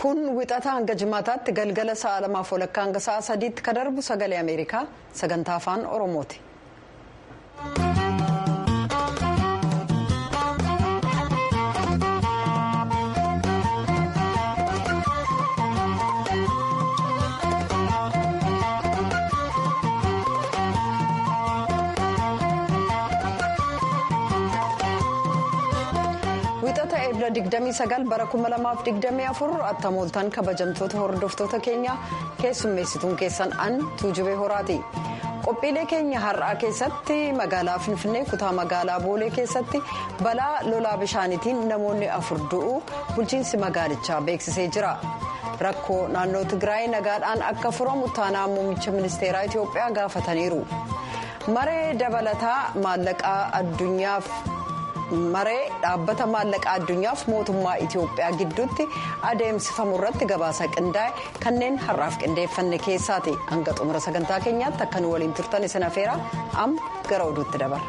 kun wixata hanga jimaataatti galgala sa'a lamaaf walakkaa hanga sa'a sadiitti ka darbu sagalee ameerikaa sagantaa afaan oromooti. wixata eebla 29 bara 2024 attamooltaan kabajamtoota hordoftoota keenyaa keessummeessituun keessan an tuujubee horaati qophiilee keenya har'aa keessatti magaalaa finfinnee kutaa magaalaa boolee keessatti balaa lolaa bishaaniitiin namoonni afur du'uu bulchiinsi magaalichaa beeksisee jira rakkoo naannoo tigraay nagaadhaan akka furamu taanaa muummicha ministeeraa itiyoophiyaa gaafataniiru maree dabalataa maallaqaa addunyaaf. maree dhaabbata maallaqa addunyaaf mootummaa itiyoophiyaa gidduutti adeemsifamu irratti gabaasa qindaa'e kanneen har'aaf qindeeffanne keessaati hanga xumura sagantaa keenyaatti akka nu waliin turtan isin afeera amma gara oduutti dabarra.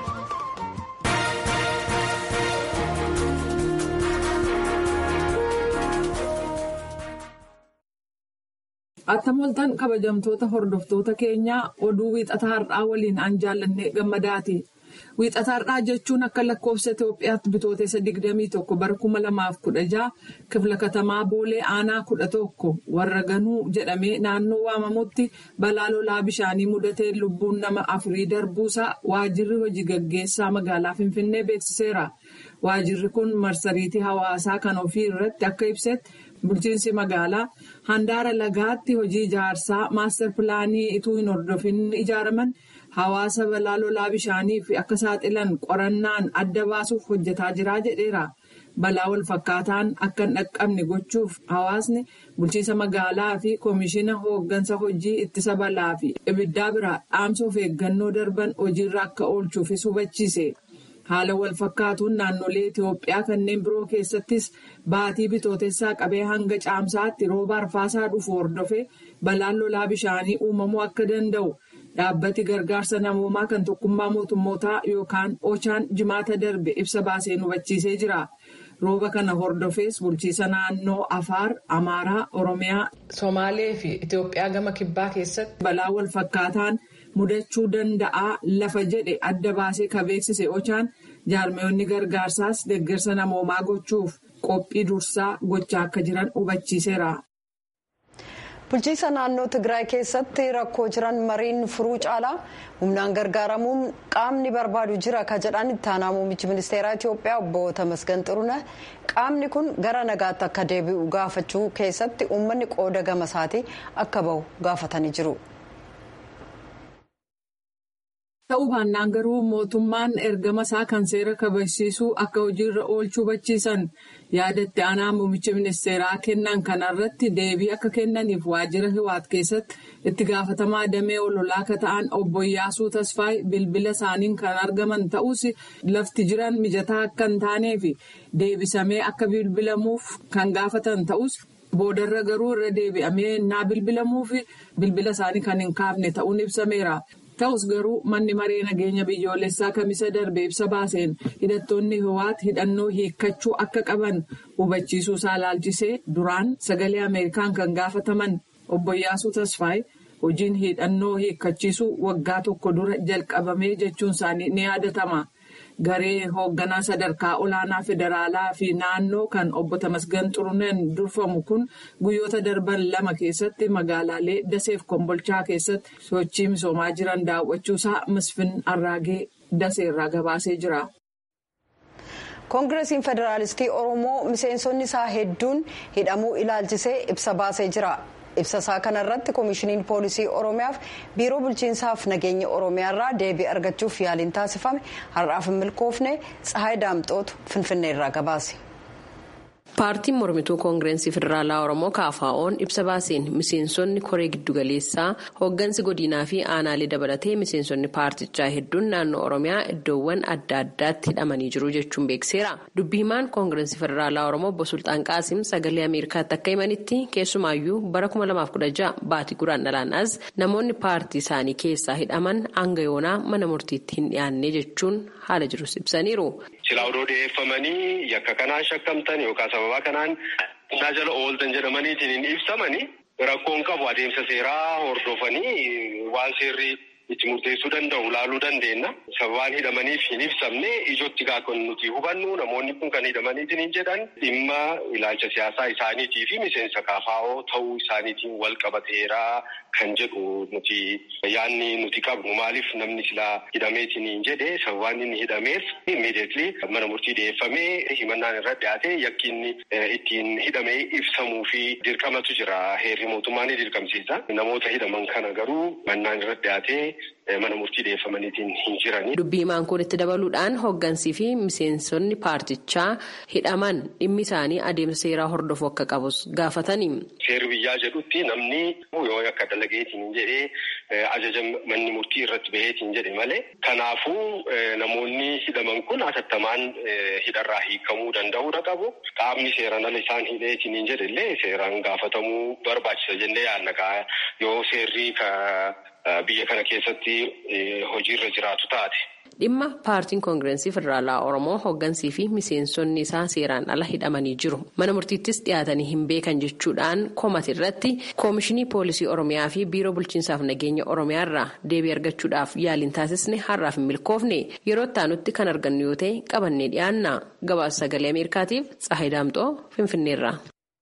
attamooltaan kabajamtoota hordoftoota keenyaa oduu wiixata har'aa waliin an jaallanne gammadaati. wiixata har'aa jechuun akka lakkoofsa Itoophiyaatti bitootessa 21 bara 2016 kifla katamaa boolee aanaa 11 warra ganuu jedhamee naannoo waamamutti balaa lolaa bishaanii mudatee lubbuun nama afurii darbuusaa waajirri hojii gaggeessaa magaalaa Finfinnee beeksiseera. Waajirri kun marsariitii hawaasaa kan ofii irratti akka ibsetti bulchiinsi magaalaa handaara lagaatti hojii ijaarsaa maastar pilaanii ituu hin hordofin ijaaraman. hawaasa balaa lolaa bishaaniif akka saaxilan qorannaan adda baasuuf hojjetaa jira jedheera balaa wal fakkaataan akka hin dhaqqabne gochuuf hawaasni bulchiinsa magaalaa fi koomishina hooggansa hojii ittisa balaa fi ibiddaa biraa dhaamsa of eeggannoo darban hojiirra akka oolchuufis hubachiise haala wal fakkaatuun naannolee itiyoophiyaa kanneen biroo keessattis baatii bitootessaa qabee hanga caamsaatti rooba arfaasaa dhufu hordofee balaan lolaa bishaanii uumamuu akka danda'u. dhaabbati gargaarsa namoomaa kan tokkummaa mootummootaa yookaan ochaan jimaata darbe ibsa baaseen hubachiisee jira rooba kana hordofees bulchiisa naannoo afaar amaaraa oromiyaa somaalee fi itiyoophiyaa gama kibbaa keessatti balaa wal fakkaataan mudachuu danda'aa lafa jedhe adda baasee ka beeksise ochaan jaarmiyoonni gargaarsaas deeggarsa namoomaa gochuuf qophii dursaa gochaa akka jiran hubachiiseera. bulchiisa naannoo tigraay keessatti rakkoo jiran mariin furuu caalaa humnaan gargaaramuun qaamni barbaadu jira ka jedhan itti aanaa muummichi ministeeraa itiyoophiyaa obbo Tamasgan Xiruna qaamni kun gara nagaatti akka deebi'u gaafachuu keessatti uummanni qooda gama isaatii akka bahu gaafatanii jiru. ta'uu baannaan garuu mootummaan ergama isaa kan seera kabachiisuu akka hojiirra oolchuu hubachiisan yaadatti aanaa muummicha ministeeraa kennan kanarratti deebii akka kennaniif waajjira hiwaat keessatti itti gaafatamaa damee ololaa akka ta'an obbo Iyyaasuu Tasfaay bilbila isaaniin kan argaman ta'us lafti jiran mijataa akka hin taaneef deebisamee akka bilbilamuuf kan gaafatan ta'us boodarra garuu irra deebi'amee naa bilbilamuuf bilbila isaanii kan hin kaafne ta'uun ibsameera. ta'us garuu manni maree nageenya biyyoolessaa kamisa darbe ibsa baaseen hidhattoonni hiwaat hidhannoo hiikkachuu akka qaban hubachiisuu isaa laalchisee duraan sagalee ameerikaan kan gaafataman obbo Iyyaasuu Tasfaay hojiin hidhannoo hiikkachiisuu waggaa tokko dura jalqabamee jechuun isaanii ni yaadatama. garee hoogganaa sadarkaa olaanaa federaalaa fi naannoo kan obbo Tamasgan Xuruneen durfamu kun guyyoota darban lama keessatti magaalaalee daseef kombolchaa keessatti sochii misoomaa jiran daawwachuusaa misfin arraagee daseerraa gabaasee jira. koongireesiin federaalistii oromoo miseensonni isaa hedduun hidhamuu ilaalchisee ibsa baasee jira. ibsa isaa kanarratti koomishiniin poolisii oromiyaaf biiroo bulchiinsaaf nageenya oromiyaarraa deebii argachuuf yaaliin taasifame har'aaf hin milkoofne tsahaay daamxootu finfinneerraa gabaase. paartiin mormituu koongirensii federaalaa oromoo kaafaa'oon ibsa baaseen miseensonni koree giddugaleessaa hooggansi godinaa fi aanaalee dabalatee miseensonni paartichaa hedduun naannoo oromiyaa iddoowwan adda addaatti hidhamanii jiru jechuun beekseera dubbii himaan koongirensii federaalaa oromoo obbo sultaan qaasim sagalee ameerikaatti akka himanitti keessumaayyuu bara 2016 baatii guraandhalaan as namoonni paartii isaanii keessaa hidhaman hanga yoonaa mana murtiitti hin dhiyaanne jechuun haala jirus ibsaniiru. Silaa odoo dhiyeeffamanii yakka kanaan shakkamtan yookaan sababa kanaan to'annaa jala ooltan jedhamaniitiin hin ibsamani rakkoon qabu adeemsa seeraa hordofanii waan seerri itti murteessuu danda'u laaluu dandeenya. Sababaan hidhamaniif hin ibsamne ijootti kan nuti hubannu namoonni kun kan hidhamaniitiin hin jedhan dhimma ilaalcha siyaasaa isaaniitii fi miseensa kaafaa'oo ta'uu isaaniitiin wal qabateera kan jedhu nuti yaanni nuti qabnu maaliif namni silaa hidhameetiin hin jedhe sababaan inni hidhameef immediately mana murtii dhiyeeffamee himannaan irra dhiyaate yakki inni ittiin hidhamee ibsamuu fi dirqamatu jira heerri mootummaa ni dirqamsiisa namoota hidhaman kana garuu himannaan irra dhiyaate. mana murtii dhiyeeffamaniitiin hin jirani. Dubbii himaan kun itti dabaluudhaan hooggansii fi miseensonni paartichaa hidhaman dhimmi isaanii adeemsa seeraa hordofuu akka qabus gaafatani. Seerri biyyaa jedhutti namni yoo akka dalageetiin jedhee ajaja manni murtii irratti baheetiin jedhe malee kanaafuu namoonni hidhaman kun atattamaan hidharraa hiikamuu danda'uudha qabu. Qaamni seeraan ala isaan hidheetiin jedhe illee seeraan gaafatamuu barbaachisa jennee yaadna yoo seerri biyya kana keessatti hojiirra jiraatu taate. Dhimma paartiin koongirensii federaalaa Oromoo hooggansii fi miseensonni isaa seeraan ala hidhamanii jiru. Mana murtiittis dhiyaatanii hin beekan jechuudhaan komate irratti koomishinii poolisii Oromiyaa fi biiroo bulchiinsaaf nageenya Oromiyaa irraa deebii argachuudhaaf yaaliin taasisne har'aaf hin milkoofne yeroo itti kan argannu yoo ta'e qabannee dhiyaanna. Gabaasa sagalee Ameerikaatiif Tsahayi Daamxoo Finfinneerra.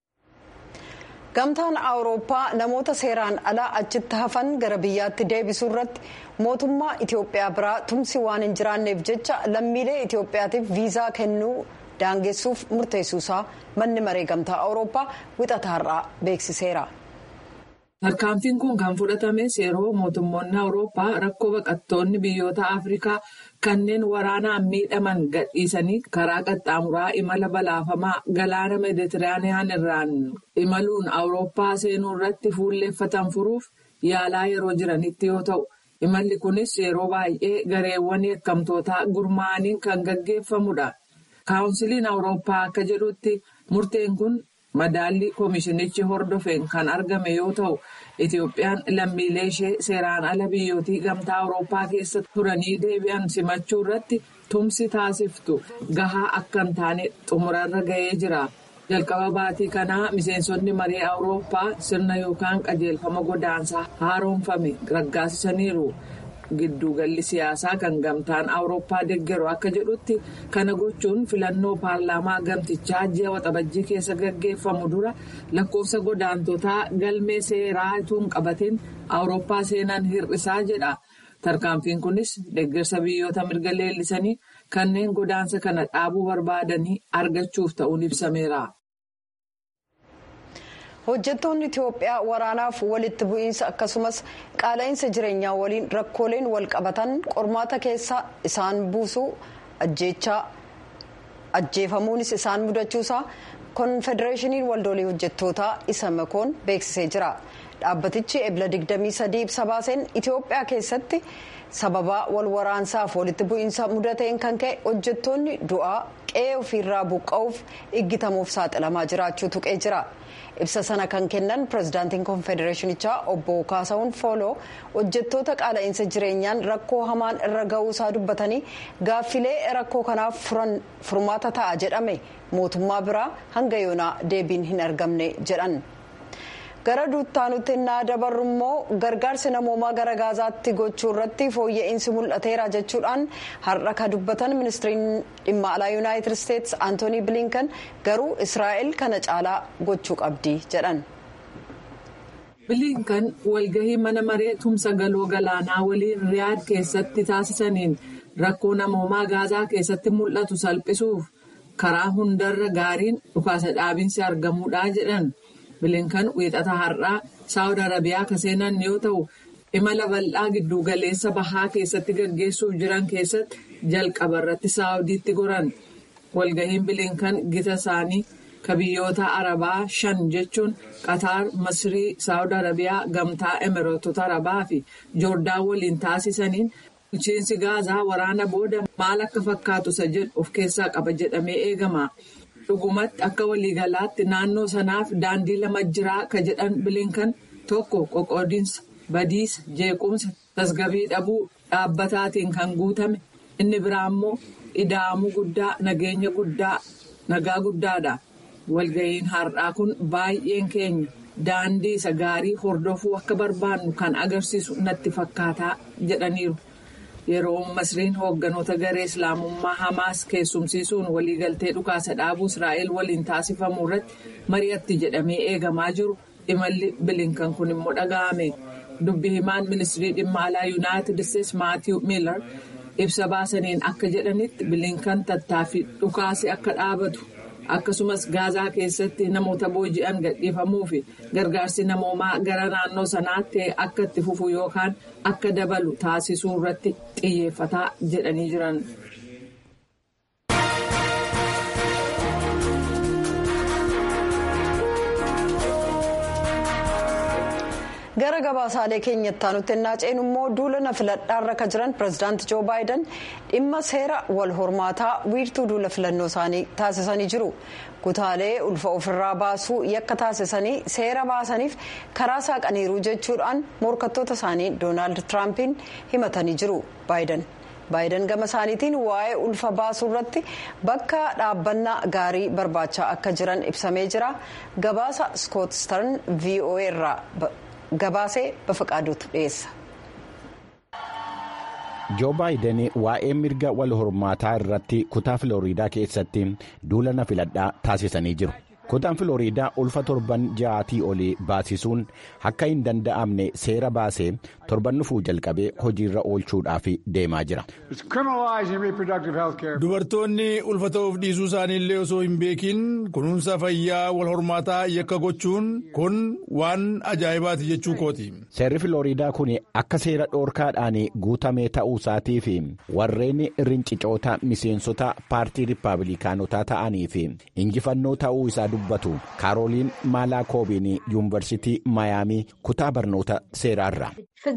gamtaan awurooppaa namoota seeraan alaa achitti hafan gara biyyaatti deebisuu irratti mootummaa itiyoophiyaa biraa tumsi waan hin jiraanneef jecha lammiilee itiyoophiyaatiif viizaa kennuu daangessuuf murteessuusaa manni maree gamtaa awurooppaa wixata har'aa beeksiseera. tarkaanfiin kun kan fudhatames yeroo mootummoonni awurooppaa rakkoo baqattoonni biyyoota afrikaa kanneen waraanaan miidhaman gadhiisanii karaa qaxxaamuraa imala balaafamaa galaana meeditiraaniyaan irraan imaluun awurooppaa seenuu irratti fuulleeffatan furuuf yaalaa yeroo jiranitti yoo ta'u imalli kunis yeroo baay'ee gareewwan yakkamtootaa gurmaa'aniin kan gaggeeffamudha kaawunsiliin awurooppaa akka jedhutti murteen kun. madaallii koomishinichi hordofeen kan argame yoo ta'u itiyoophiyaan lammiilee ishee seeraan ala biyyootii gamtaa awurooppaa keessa turanii deebi'an simachuu irratti tumsi taasiftu gahaa akka hin taane xumurarra ga'ee jira jalqaba baatii kanaa miseensonni maree awurooppaa sirna yookaan qajeelfama godaansaa haaromfame raggaasisaniiru. gidduugalli siyaasaa kan gamtaan awurooppaa deeggaru akka jedhutti kana gochuun filannoo paarlaamaa gamtichaa ji'a waxabajjii keessa gaggeeffamu dura lakkoofsa godaantotaa galmee seeraa utuu hin qabatin awurooppaa seenan hir'isaa jedha tarkaanfiin kunis deeggarsa biyyoota mirga leellisanii kanneen godaansa kana dhaabuu barbaadanii argachuuf ta'uun ibsameera. hojjettoonni itiyoophiyaa waraanaaf walitti bu'iinsa akkasumas qaala'insa jireenyaa waliin rakkooleen wal qabatan qormaata keessa isaan buusuu ajjeefamuunis isaan mudachuusaa konfedereeshiniin waldoolii hojjettootaa isa makoon beeksisee jira dhaabbatichi ebla 23 ibsa baaseen itiyoophiyaa keessatti sababaa wal waraansaaf walitti bu'iinsa mudateen kan ka'e hojjettoonni du'aa qe'ee ofiirraa buqqa'uuf iggitamuuf saaxilamaa jiraachuu tuqee jira. ibsa sana kan kennan pirezidaantiin konfedereeshinichaa obbo kaasawun fooloo hojjettoota qaala'insa jireenyaan rakkoo hamaan irra ga'uusaa dubbatanii gaaffilee rakkoo kanaaf furmaata ta'a jedhame mootummaa biraa hanga yoonaa deebiin hin argamne jedhan. gara duuttaanutti innaa dabarru immoo gargaarsi namoomaa gara gaazaatti gochuu irratti fooyya'insi mul'ateera jechuudhaan har'a ka dubbatan ministiriin dhimma alaa yuunaayitid isteetsi antoonii bilinkan garuu israa'el kana caalaa gochuu qabdi jedhan. bilinkan walgahii mana maree tumsa galoo galaanaa waliin riyaad keessatti taasisaniin rakkoo namoomaa gaazaa keessatti mul'atu salphisuuf karaa hundarra gaariin dhukaasa dhaabinsi argamuudhaa jedhan. bilinkan wiixata har'aa saawud arabiyaa ka seenan yoo ta'u imala bal'aa giddugaleessa bahaa keessatti gaggeessuuf jiran keessatti jalqaba irratti saawudiitti goran walgahiin bilinkan gita isaanii ka biyyoota arabaa shan jechuun qataar masrii saawud arabiyaa gamtaa emireetota arabaa fi joordaan waliin taasisaniin bulchiinsi gaazaa waraana booda maal akka fakkaatu isa jedhu of keessaa qaba jedhamee eegama. dhugumatti akka waliigalaatti naannoo sanaaf daandii lama jiraa ka jedhan bilinkan tokko qoqqoodinsa badiisa jeequmsa tasgabii dhabuu dhaabbataatiin kan guutame inni biraa immoo ida'amuu guddaa nageenya guddaa nagaa guddaadha walga'iin har'aa kun baay'een keenya daandii isa gaarii hordofuu akka barbaannu kan agarsiisu natti fakkaataa jedhaniiru. yeroo masriin hoogganoota garee islaamummaa hamaas keessumsiisuun waliigaltee dhukaasa dhaabuu israa'el waliin taasifamu irratti mari'atti jedhamee eegamaa jiru imalli bilinkan kun immoo dhaga'ame dubbi himaan ministirii dhimma alaa yuunaayitid isteetsi maatiiw miilar ibsa baasaniin akka jedhanitti bilinkan tattaaffii dhukaase akka dhaabatu akkasumas gaazaa keessatti namoota booji'an gadhiifamuu fi gargaarsi namoomaa gara naannoo sanaatti akka itti fufu yookaan akka dabalu taasisuu irratti xiyyeeffataa jedhanii jiran. gara gabaasaalee keenyatti aanutti ennaa ceenu immoo duula filadhaarra kan jiran pirezidaanti joo baayiden dhimma seera wal hormaataa wiirtuu duula filannoo isaanii taasisanii jiru kutaalee ulfa ofirraa baasuu yakka taasisanii seera baasaniif karaa saaqaniiru jechuudhaan morkattoota isaanii doonaald tiraampiin himatanii jiru baayiden. baayiden gama isaaniitiin waa'ee ulfa baasuu irratti bakka dhaabbannaa gaarii barbaachaa akka jiran ibsamee jira gabaasa skoot stern voa irraa gabaasee bafaqaaduutu dhiyeessa. joo baayiden waa'ee mirga wal hormaataa irratti kutaa filooriidaa keessatti duula na filadhaa taasisanii jiru. kutaan filooriidaa ulfa torban ja'aatii olii baasisuun akka hin danda'amne seera baasee torban dhufuu jalqabee hojiirra oolchuudhaaf deemaa jira. dubartoonni ulfa ta'uuf dhiisuu isaanii illee osoo hin beekin kunuunsa fayyaa wal hormaataa yakka gochuun kun waan ajaa'ibaati jechuu kooti. seerri filooriidaa kun akka seera dhoorkaadhaan guutamee ta'uu isaatii fi warreen rincicoota miseensota paartii rippaabilikaanotaa ta'anii fi injifannoo ta'uu isaa dubbatu kaarooliin maalaa-koobiin yuunivarsitii maayaamii kutaa barnoota seeraarra.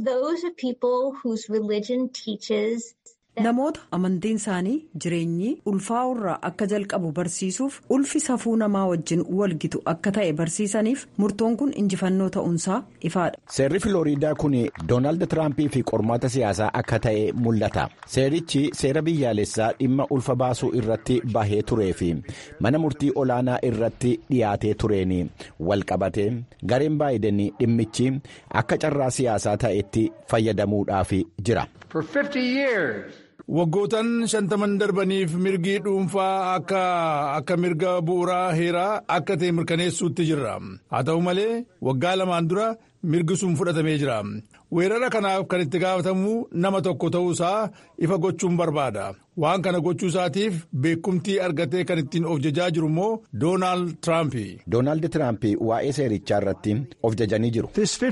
namoota amantiin isaanii jireenyi ulfaa'uu irraa akka jalqabu barsiisuuf ulfi safuu namaa wajjin walgitu akka ta'e barsiisaniif murtoon kun injifannoo ta'uunsaa ifaadha. seerri filooriidaa kun doonaald tiraampii fi qormaata siyaasaa akka ta'e mul'ata seerichi seera biyyaalessaa dhimma ulfa baasuu irratti bahee turee fi mana murtii olaanaa irratti dhiyaatee tureen walqabate gareen baayiden dhimmichi akka carraa siyaasaa ta'etti fayyadamuudhaaf jira. Waggootaan shantaman darbaniif mirgi dhuunfaa akka akka mirga bu'uuraa heeraa akka ta'e mirkaneessuutti jirra. Haa ta'u malee waggaa lamaan dura mirgi sun fudhatamee jira. Weerara kanaaf kan itti gaafatamu nama tokko ta'uusaa ifa gochuun barbaada. Waan kana gochuu isaatiif beekumtii argatee kan ittiin of jajaa jiru immoo Doonaald Tiraampi. Doonaald Tiraampi waa'ee seerichaa irratti of jajanii jiru.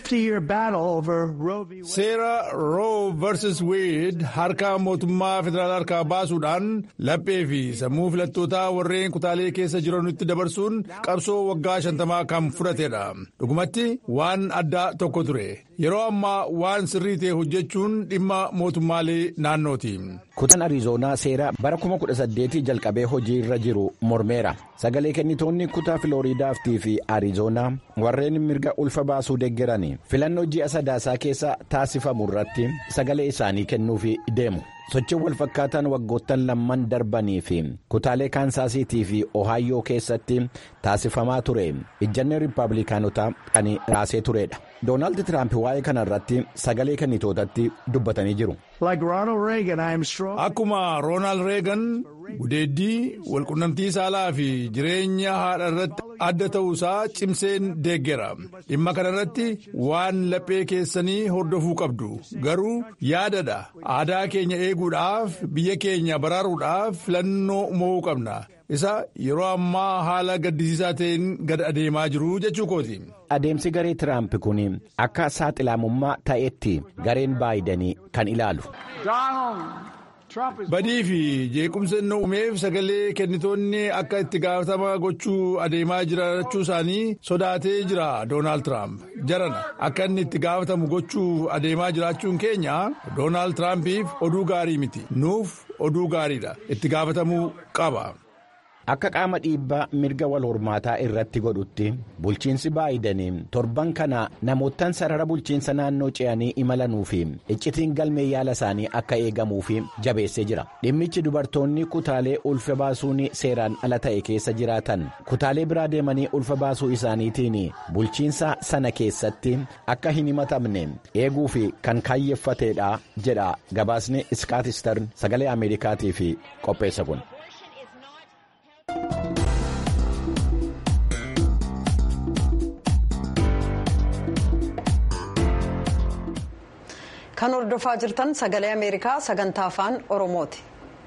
Seera Roo vs Wade harka mootummaa federaalaa harkaa baasuudhaan laphee fi sammuu filattootaa warreen kutaalee keessa jiranitti dabarsuun qabsoo waggaa shantamaa kan fudhatedha. Dhugumatti waan addaa tokko ture. Yeroo ammaa waan sirrii ta'e hojjechuun dhimma mootummaalee naannooti. Kutaan Ariizoonaa seera bara 2018 jalqabee hojii irra jiru mormeera. Sagalee kennitoonni kutaa Filooriidaaftii fi Ariizoonaa warreen mirga ulfa baasuu deeggaran filannoo ji'a sadaasaa keessa taasifamu irratti sagalee isaanii kennuuf deemu. sochiin wal fakkaataan waggoottan lamman darbanii fi kutaalee kaansaasiitii fi ohaayyoo keessatti taasifamaa ture ijjannee riippaabilikaanotaa kan raasee turedha doonaald tiraamp waa'ee kana irratti sagalee kennitootatti dubbatanii jiru. akkuma roonaald reegan gudeeddii walqunnamtii saalaa fi jireenya haadha irratti adda ta'uusaa cimseen deeggera dhimma kana irratti waan laphee keessanii hordofuu qabdu garuu yaadadha aadaa keenya eeguudhaaf biyya keenya baraaruudhaaf filannoo mo'uu qabna isa yeroo ammaa haala gaddisiisaa ta'een gad adeemaa jiru jechuu kooti. adeemsi garee tiraamp kun akka saaxilamummaa ta'etti gareen baayidanii kan ilaalu. badii fi jeequmsa inni uumeef sagalee kennitoonni akka itti gaafatama gochuu adeemaa jirachuu isaanii sodaatee jira doonaald tiraamp jarana akka inni itti gaafatamu gochuu adeemaa jiraachuun keenya doonaald tiraampiif oduu gaarii miti nuuf oduu gaariidha itti gaafatamuu qaba. akka qaama dhiibbaa mirga wal hormaataa irratti godhutti bulchiinsi baayidanii torban kana namoottan sarara bulchiinsa naannoo ce'anii imalanuu fi iccitiin galmee yaala isaanii akka eegamuu fi jabeessee jira dhimmichi dubartoonni kutaalee ulfa baasuun seeraan ala ta'e keessa jiraatan kutaalee biraa deemanii ulfa baasuu isaaniitiin bulchiinsa sana keessatti akka hin himatamne eeguu fi kan kaayyeeffateedha jedha gabaasni iskaatistern sagalee ameerikaatiif qopheessa kun. kan hordofaa jirtan sagalee ameerikaa sagantaa afaan oromooti.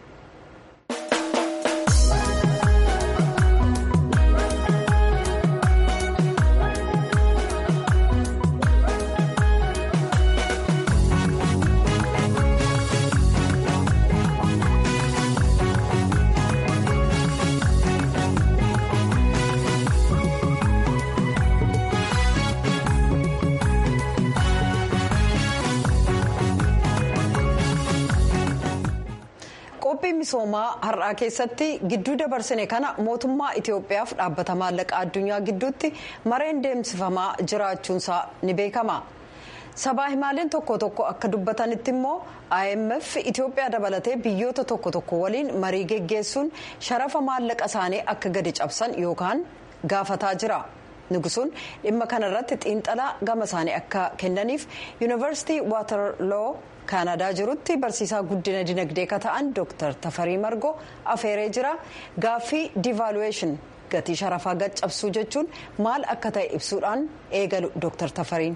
qophii misoomaa har'aa keessatti gidduu dabarsine kana mootummaa itiyoophiyaaf dhaabbata maallaqaa addunyaa gidduutti mareen deemsifamaa jiraachuunsaa ni beekama sabaa himaaleen tokko tokko akka dubbatanitti immoo imf itiyoophiyaa dabalatee biyyoota tokko tokko waliin marii geggeessuun sharafa maallaqa isaanii akka gadi cabsan yookaan gaafataa jira. Nugusuun dhimma kanarratti xiinxalaa gama isaanii akka kennaniif yuunivarsiitii waatarloo kaanadaa jirutti barsiisaa guddina dinagdee ka ta'an dooktar tafarii margoo afeeree jira gaaffii diivaaluweeshin gatii sharafaa gad cabsuu jechuun maal akka ta'e ibsuudhaan eegalu dooktar tafariin.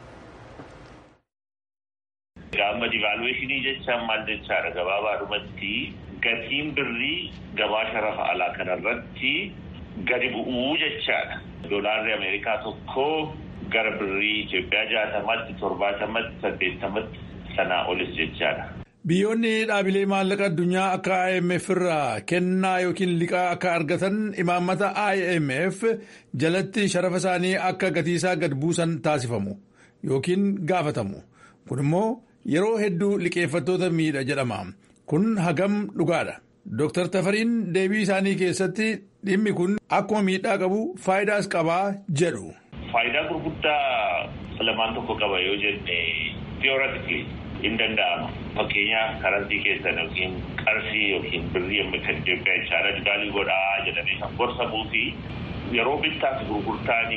Gaafa diivaaluweeshinii jechaan maal jechaadha gabaabaadhumatti gatiin birrii gabaa sharafa alaa kanarratti gadi bu'uu jechaadha. Doolaarri Ameerikaa tokko gara birrii Itoophiyaa jaatamatti torbaatamatti saddeettamatti sanaa olis jechaadha. Biyyoonni dhaabilee maallaqa addunyaa akka IMF irraa kennaa yookiin liqaa akka argatan imaammata IMF jalatti sharafa isaanii akka gatiisaa gad buusan taasifamu yookiin gaafatamu. Kun immoo yeroo hedduu liqeeffattoota miidha jedhama. Kun hagam dhugaadha. Dooktar Tafariin deebii isaanii keessatti dhimmi kun akkuma miidhaa qabu faayidaas qabaa jedhu. Faayidaa gurguddaa lamaan tokko qaba yoo jenne theoretically hin danda'ama. Fakkeenyaaf karantii keessan yookiin qarshii yookiin birrii amma kan Itoophiyaa jechaadha dibaalii godhaa jedhamee kan gorsamuu fi yeroo bittaa fi gurgurtaan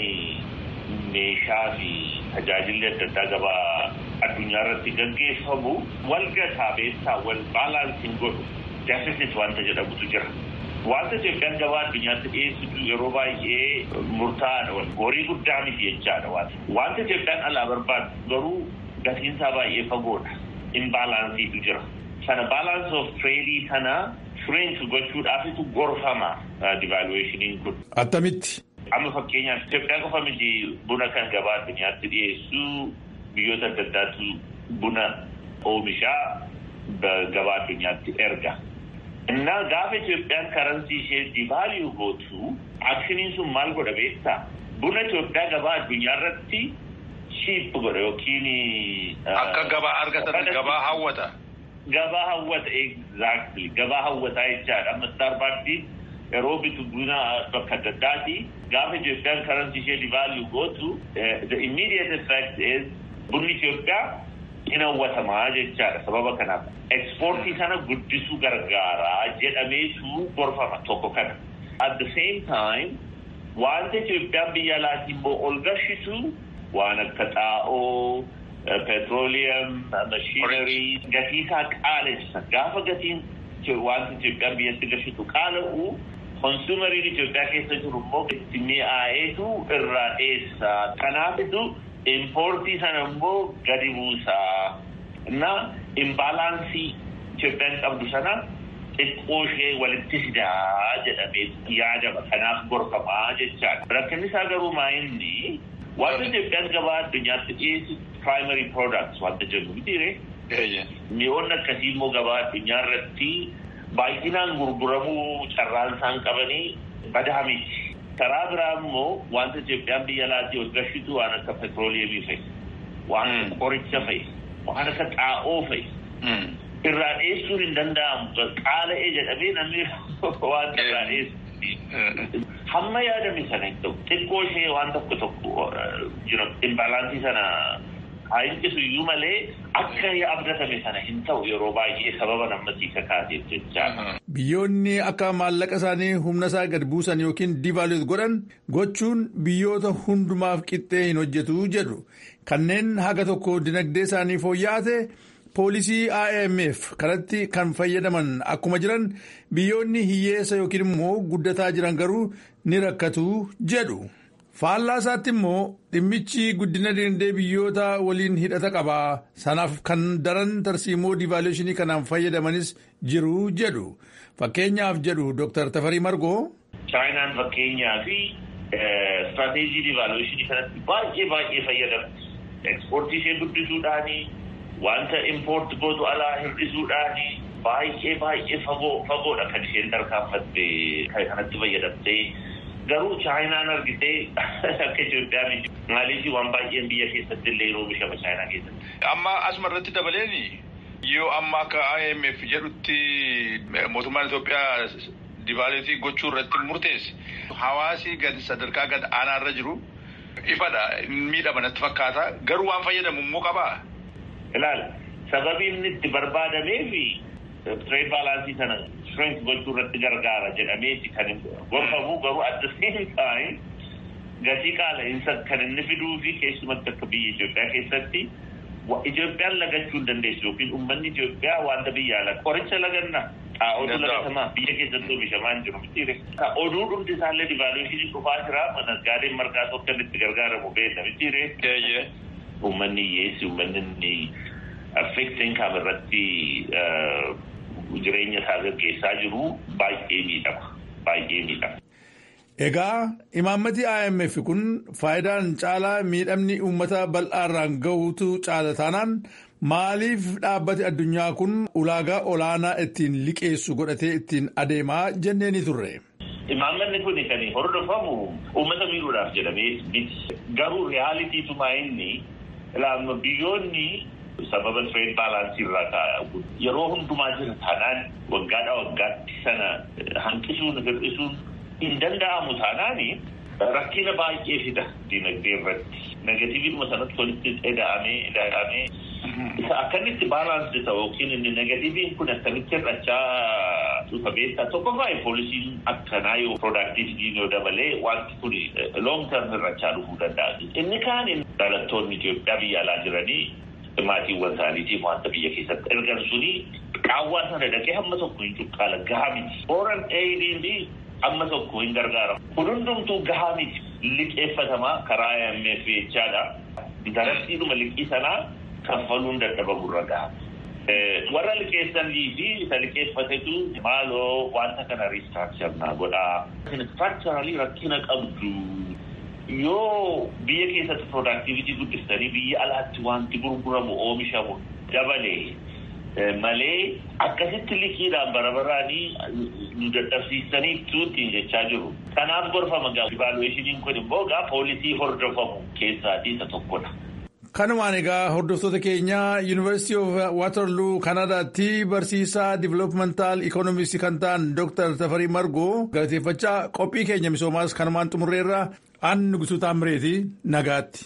meeshaa fi tajaajilli adda addaa gabaa addunyaa irratti gaggeeffamu wal gataa beessaa wal baalaansiin godhu deficit wanta jedhamutu jira. Wanta Itoophiyaan gabaa addunyaatti dhiyeessitu yeroo baay'ee murtaa'aadha. Horii guddaa miti jechaadha wanta. Wanta Itoophiyaan alaa barbaadu garuu gatiinsaa baay'ee fagoodha. Imbaalaansiitu jira. Sana balance of trade sana shrink gochuudhaafitu gorfama devaluationiin kun. Attamitti. Amma fakkeenyaaf Itoophiyaan qofa miti buna kan gabaa addunyaatti dhiyeessu biyyoota adda addaatu buna oomishaa gabaa addunyaatti erga. እና gaafa Itoophiyaan karansii ishee divaaliyu gootu akshiniin sun maal godha beektaa? Buna Itoophiyaa gabaa addunyaa irratti shiip godha yookiin. Akka gabaa argatan gabaa hawwata. Gabaa hawwata exactly gabaa hawwataa jechaadha. Amma Starbucks yeroo bitu buna bakka adda addaati gaafa Itoophiyaan karansii ishee divaaliyu gootu the immediate effect is bunni Itoophiyaa hin hawwatamaa jechaadha sababa kanaaf. Ekspoortii sana guddisuu gargaaraa jedhameetu gorfama tokko kana. At the same time wanta Itoophiyaan biyya alaatii immoo ol gashitu waan akka xaa'oo, petrooliyam, machiinarii gatii isaa qaalessa. Gaafa gatiin wanta Itoophiyaan biyyatti gashitu qaala'u konsuumeriin Itoophiyaa keessa jiru immoo itti mi'aayeetu irraa dheessa. Kanaafitu impoortii sana immoo gadi buusaa. እና imbalaansii Itoophiyaan qabdu sana xiqqoo ishee walitti fidaa jedhamee yaadama. Kanaaf gorfamaa jechaadha. Rakkinni isaa garuu maa inni wanta Itoophiyaan gabaa addunyaatti dhiyeessu primary products wanta jennu mitiire. Mi'oonni akkasii immoo gabaa addunyaa irratti baay'inaan gurguramuu carraan isaan qabanii badaa miti. Karaa biraa immoo wanta Itoophiyaan biyya alaatii ol gashitu waan akka petrooliyemii fa'i. Waan akka qoricha fa'i. waan akka xaa'oo fa'i. Irraa dheessuun hin danda'amu. Qaala'ee jedhamee namni waan irraa dheessu. Hamma yaadame sana hin ta'u xiqqoo ishee waan tokko tokko imbaalaansii sana haa hinqisu iyyuu malee akka abdatame sana hin ta'u yeroo baay'ee sababa namatti kakaateef jechaadha. Biyyoonni akka maallaqa isaanii humna isaa gad buusan yookiin divaaluut godhan gochuun biyyoota hundumaaf qixxee hin hojjetu jedhu kanneen haga tokko dinagdee isaanii fooyya'ate poolisii IMF kanatti kan fayyadaman akkuma jiran biyyoonni hiyyeessa yookiin immoo guddataa jiran garuu ni rakkatu jedhu. faallaa isaatti immoo dhimmichi guddina dinagdee biyyoota waliin hidhata qaba sanaaf kan daran tarsiimoo divaaluushinii kanaan fayyadamanis jiru jedhu fakkeenyaaf jedhu dr tafarii margoo. chaayinaan fakkeenyaa fi istirateejii divaaluushinii kanatti baay'ee baay'ee fayyadamti ekspoortii ishee guddisuudhaani wanta impoort gootu alaa hir'isuudhaani baay'ee baay'ee fagoodha kan isheen tarkaanfatte kanatti fayyadamtee. garuu chaayinaan argitee akka Itoophiyaa miti maaliif waan baay'een biyya keessatti illee oomishama chaayinaa keessatti. Amma asuma irratti dabaleeni yoo amma akka IMF jedhutti mootummaan Itoophiyaa divaaluutii gochuu irratti murteesse hawaasi gad sadarkaa gad aanaa irra jiru ifadha miidhama natti fakkaata garuu waan fayyadamu immoo qabaa. Ilaala sababii inni itti barbaadameefi tireed baalaansii sana strength gochuu irratti gargaara jedhameeti kan gorfamu garuu at the same time gatii qaala'insa kan inni fiduu fi keessumatti akka biyya Itoophiyaa keessatti Itoophiyaan lagachuu hin dandeessu yookiin uummanni Itoophiyaa wanta biyya ala qoricha laganna xaa'ootu lagatamaa biyya keessatti oomishamaa hin jiru mitiire. Oduu dhumti isaallee divaaluushinii dhufaa jira naggaadeen margaa tokko itti gargaaramu beekna mitiire. Uummanni hiyyeessi uummanni affeektiin kaaba irratti jireenya isaa gaggeessaa jiru baay'ee miidhama baay'ee miidhama. Egaa imaammati IMF kun faayidaan caalaa miidhamni uummata bal'aarraan gahuutu caala taanaan maaliif dhaabbati addunyaa kun ulaagaa olaanaa ittiin liqeessu godhatee ittiin adeemaa jennee ni turre. Imaammanni kun kan hordofamu uummata miidhuudhaaf jedhamee miti. Garuu reaalitiituma inni biyyoonni sababa tireed baalaansii irraa kaa'u yeroo hundumaa jira taanaan waggaadhaa waggaatti sana hanqisuun hir'isuun hin danda'amu taanaani rakkina baay'ee fida dinagdee irratti negatiiviidhuma sanatti walitti eda'amee eda'amee isa akkamitti baalaansii ta'u yookiin inni negatiiviin kun akkamitti hir'achaa dhufa beektaa tokkoffaa poolisiin akkanaa yoo piroodaaktiivitiin yoo dabalee wanti kun loong term hir'achaa dhufuu danda'a. Inni kaan dhalattoonni Itoophiyaa biyya alaa jiranii maatiiwwan isaaniitiif wanta biyya keessatti ergan suni qaawwaa sana dhaqee hamma tokko hin cuqqaala gahaa miti. Foreign aid amma tokko hin gargaaramu. Kun hundumtuu gahaa miti liqeeffatamaa karaa IMF jechaadha. Darasiidhuma liqii sanaa kaffaluun dadhabamurra gaha. Warra liqeessanii fi isa liqeeffatetu maaloo wanta kana riistraakchar godhaa. Riistraakcharalii rakkina qabdu. yoo biyya keessatti piroodaaktivitii guddistanii biyya alaatti wanti gurguramu oomishamu dabalee malee akkasitti liqiidhaan barabaraanii nu dadhabsiisanii tuutiin jechaa jiru. Kanaaf gorfama gaa divaaluweeshiniin kun immoo gaa poolisii hordofamu keessaatii isa tokkodha. Kanumaan egaa hordoftoota keenya Yuunivarsiitii of Waterloo Kanaadaatti barsiisaa Diviloopimental Ikoonomistii kan ta'an Dr. Tafarii Margoo galateeffachaa qophii keenya misoomaas kanumaan xumurreerra aan Nugusuu Taamireeti nagaatti.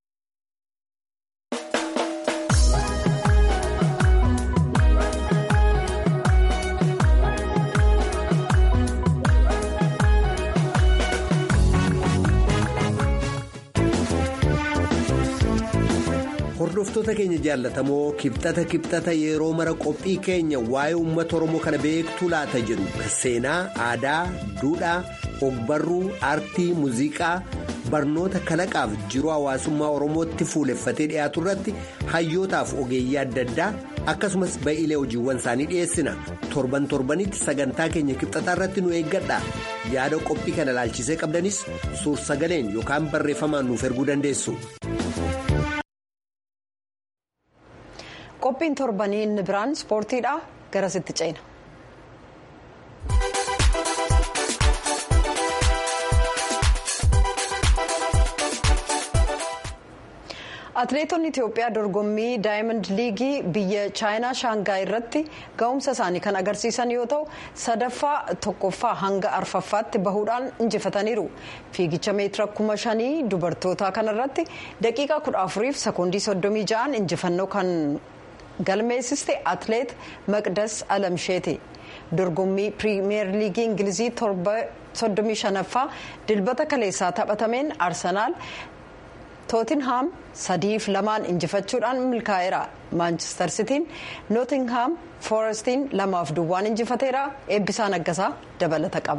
hordoftoota keenya jaallatamoo kibxata kibxata yeroo mara qophii keenya waa'ee uummata oromoo kana beektuu laata jedhu seenaa aadaa duudhaa ogbarruu aartii muuziqaa barnoota kalaqaaf jiruu hawaasummaa oromootti fuuleffatee dhiyaatu irratti hayyootaaf ogeeyyii adda addaa akkasumas ba'iilee hojiiwwan isaanii dhiyeessina torban torbanitti sagantaa keenya kibxataa irratti nu eeggadha yaada qophii kana ilaalchisee qabdanis suur sagaleen yookaan barreeffamaan nuuf erguu dandeessu. qophiin torbanii inni biraan ispoortiidha garasitti ceena. atileetonni itiyoophiyaa dorgommii daayimand liigii biyya chaayinaa shaangaay irratti ga'umsa isaanii kan agarsiisan yoo ta'u sadaffaa tokkoffaa hanga arfaffaatti bahuudhaan injifataniiru fiigicha meetira kuma shanii dubartootaa kanarratti daqiiqaa kudha afuriif sekoondii soddomii ja'an injifannoo kan galmeessiste atileet maqdas alamsheeti dorgommii piriimeer liigii ingilizii torba soddomii shanaffaa dilbata kaleessaa taphatameen arsenaal. tootinhaam sadiif lamaan injifachuudhaan milkaa'eera maanchister sitiin nootinhaam foorestiin lamaaf duwwaan injifateera eebbisaa naggasaa dabalata qaba.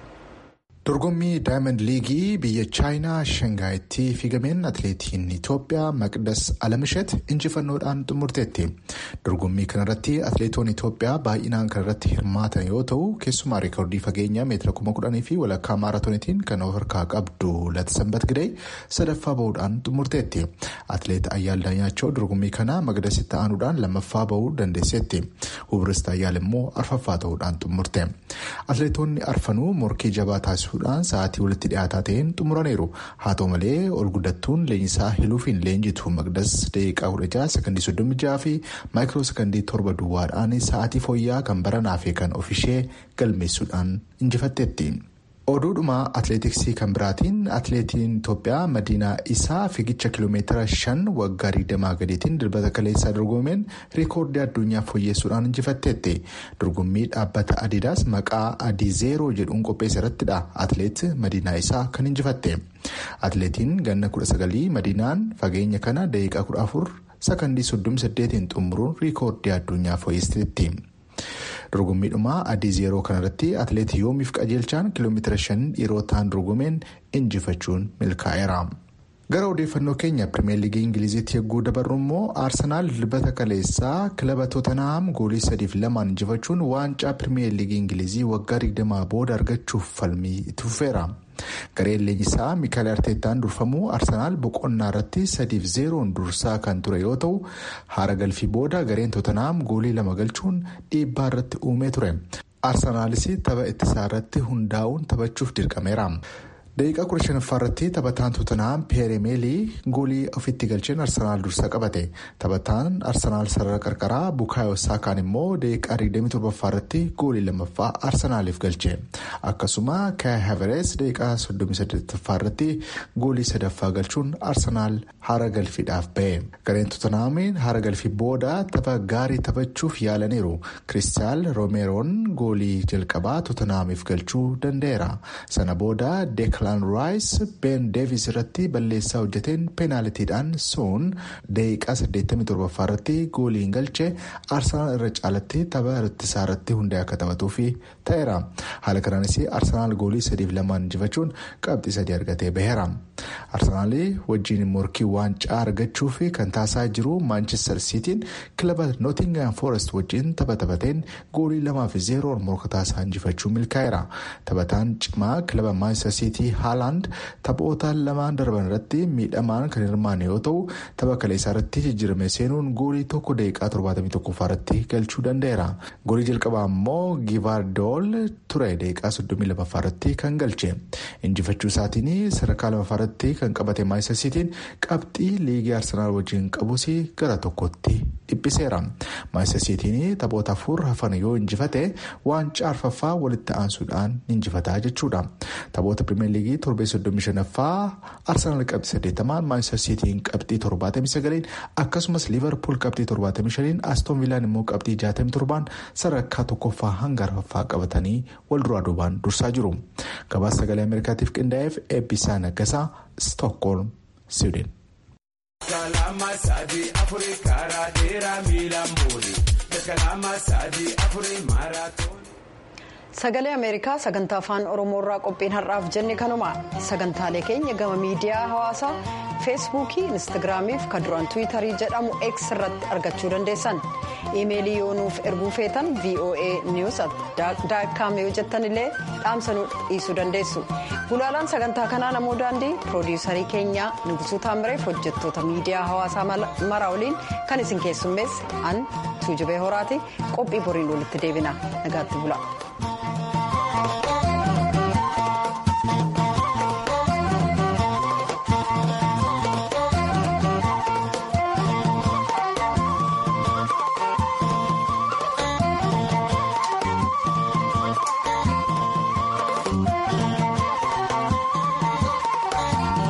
dorgommii daayimand liigii biyya chaayinaa shangaayitti fiigameen atileetiin itoophiyaa maqdas alamsheet injifannoodhaan xumurteetti dorgommii kanarratti atileetonni itoophiyaa baay'inaan kanarratti hirmaatan yoo ta'u keessumaa reekoordii fageenyaa meetira kuma kudhanii fi walakkaa maaraatoonitiin kan of harkaa qabdu latsambat gidee sadaffaa bahuudhaan xumurteetti atileet ayyaal daanyaachoo dorgommii kana maqdasitti aanuudhaan lammaffaa bahuu dandeesseetti hubirist ayyaal immoo arfaffaa ta'uudhaan xumurte atileetonni arfanuu morkii jabaa taasisuudhaan sa'aatii walitti dhiyaataa ta'een xumuraniiru haa ta'u malee ol guddattuun leenjisaa hiluufiin leenjitu maqdas daqiiqaa kudha jaha sekondii soddomii jaha fi maayikiroo sekondii torba duwwaadhaan sa'aatii fooyyaa kan baranaa fi kan ofishee galmeessuudhaan injifatteetti. oduudhuma atileetiksii kan biraatiin atileetiin itoophiyaa madiinaa isaa fiigicha kiloomeetira shan waggaa digdamaa gadiitiin dilbata kaleessaa dorgomeen riikoordii addunyaa fooyyessuudhaan injifatteetti dorgommii dhaabbata adidaas maqaa adii zeeroo jedhuun qopheesse irrattidha atileet madiinaa isaa kan injifatte atileetiin ganna kudha sagalii madiinaan fageenya kana daqiiqaa kudha afur sakandii soddomii saddeetiin xumuruun riikoordii addunyaa fooyyesteetti. dorgommiidhuma adii zeeroo kanarratti atileet yoomiif qajeelchaan kiiloomeetira shan dhiirotaan dorgomeen injifachuun milkaa'eera. gara odeeffannoo keenya pirimeer liigii ingiliziitti yogguu dabarru immoo aarsenaal dilbata kaleessaa kilaba tootenaam goolii sadiif lamaan injifachuun waancaa pirimeer liigii ingilizii waggaa digdamaa booda argachuuf falmii itti fufeera. gareen leenjisaa miikael arteetaan durfamuu arsenaal boqonnaa irratti sadiif zeeroon dursaa kan ture yoo ta'u haara galfii booda gareen tootenaam goolii lama galchuun dhiibbaa irratti uumee ture arsenaalis tapha ittisaa irratti hundaa'uun taphachuuf dirqameera. daqiiqaa kudha shanaffaa irratti taphataan tootenaam peeremeelii goolii ofitti galcheen arsenaal dursa qabate taphataan arsenaal sarara qarqaraa bukaayoo saakaan immoo daqiiqaa 27ffaa irratti goolii lammaffaa arsenaaliif galche akkasuma kaay haverees daqiiqaa 38ffaa irratti goolii sadaffaa galchuun arsenaal haara galfiidhaaf ba'e gareen tootenaamiin haara galfii booda tapha gaarii taphachuuf yaalaniiru kiristaal roomeroon goolii jalqabaa tootenaamiif galchuu danda'eera sana booda deeklaan raayis ben deevis irratti balleessaa hojjeteen peenaalitiidhaan soon daqiiqaa 87ffaa irratti goolii galche arsenaal irra caalatti tapha ittisaa irratti hundaa'e akka taphatuuf ta'eera haala kanaanis arsenaal goolii sadiif lamaan injifachuun qabxii sadii argatee baheera arsenaal wajjiin morkii waancaa argachuuf kan taasisaa jiru maanchestar siitiin kilaba nootingaam foorest wajjiin tapha taphateen goolii lamaa fi zeeroon morkataa isaa injifachuu milkaa'eera taphataan cimaa kilaba maanchestar siitii haalaand taphoota lamaan darban irratti miidhamaan kan hirmaanne yoo ta'u tapha kaleessaa irratti jijjiirame seenuun goolii tokko daqiiqaa 71ffaa irratti galchuu danda'eera goolii jalqabaa immoo givaardool ture daqiiqaa 32ffaa irratti kan galche injifachuu isaatiin sadarkaa lamaffaa irratti kan qabate maanchestar siitiin qabxii liigii arsenaal wajjin qabus gara tokkotti dhiphiseera maanchestar siitiin taphoota afur hafan yoo injifate waancaa arfaffaa walitti aansuudhaan injifataa jechuudha taphoota pirimeer liigii torbee 35ffaa arsenaal qabxii 80 maanchestar siitiin qabxii 79 akkasumas liivarpuul qabxii 75 astoon viilaan immoo qabxii 67 sadarkaa tokkoffaa hanga arfaffaa qabatanii wal duraa duubaan dursaa jiru gabaasa sagalee ameerikaatiif qindaa'eef eebbisaa naggasaa stookholm siwiidin. sagalee ameerikaa sagantaa afaan oromoorraa qophiin har'aaf jenne kanuma sagantaalee keenya gama miidiyaa hawaasaa feesbuukii instaagiraamiif kan duraan tiwiitarii jedhamu x irratti argachuu dandeessan iimeelii yoo nuuf erguu feetan voa news daakkaam yoo jettan illee dhaamsanuu dhiisuu dandeessu gulaalaan sagantaa kanaa namoo daandii piroodiisarii keenyaa nugusuu taamireef hojjettoota miidiyaa hawaasaa maraa waliin kan isin keessummeesse an tuujubee horaati qophii boriin walitti deebina nagaatti bula.